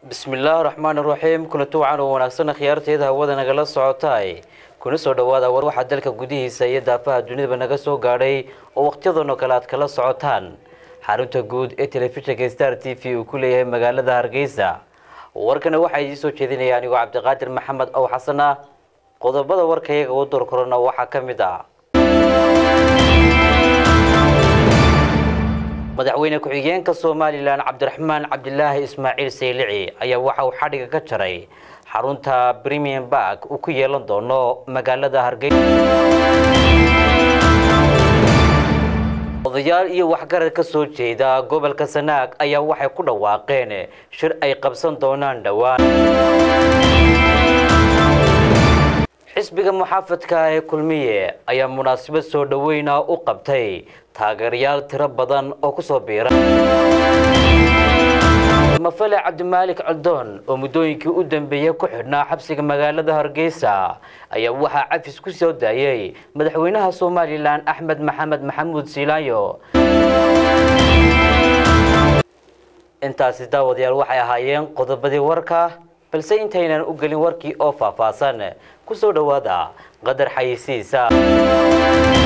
bismillaahi raxmaan iraxiim kulanti wacan oo wanaagsan khiyaarteeda hawada nagala socotay kuna soo dhawaada war waxaa dalka gudihiisa iyo daafaha dunidaba naga soo gaadhay oo wakhtiyadan oo kale aad kala socotaan xarunta guud ee telefishinka star t v uu ku leeyahay magaalada hargeysa warkana waxaa idiin soo jeedinaya anigoo cabdiqaadir maxamed ow xasan ah qodobada warka iyaga u door korona waxaa ka mid ah madaxweyne ku-xigeenka somalilan cabdiraxmaan cabdilaahi ismaaciil saylici ayaa waxa uu xadhiga ka jaray xarunta premium bark uu ku yeelan doono magaalada hargeysa odayaal iyo waxgarad ka soo jeeda gobolka sanaag ayaa waxay ku dhawaaqeen shir ay qabsan doonaan dhowaan xisbiga muxaafadka ee kulmiye ayaa munaasabad soo dhaweyna u qabtay taageerayaal tiro badan oo kusoo biira mafale cabdimaalik coldoon oo muddooyinkii u dambeeyey ku xidhnaa xabsiga magaalada hargeysa ayaa waxaa cafis ku soo daayay madaxweynaha somalilan axmed maxamed maxamuud siilaanyo intaasi daawadayaal waxay ahaayeen qodobadii warka balse intaynan u gelin warkii oo faahfaahsan ku soo dhowaada qadar xayisiisa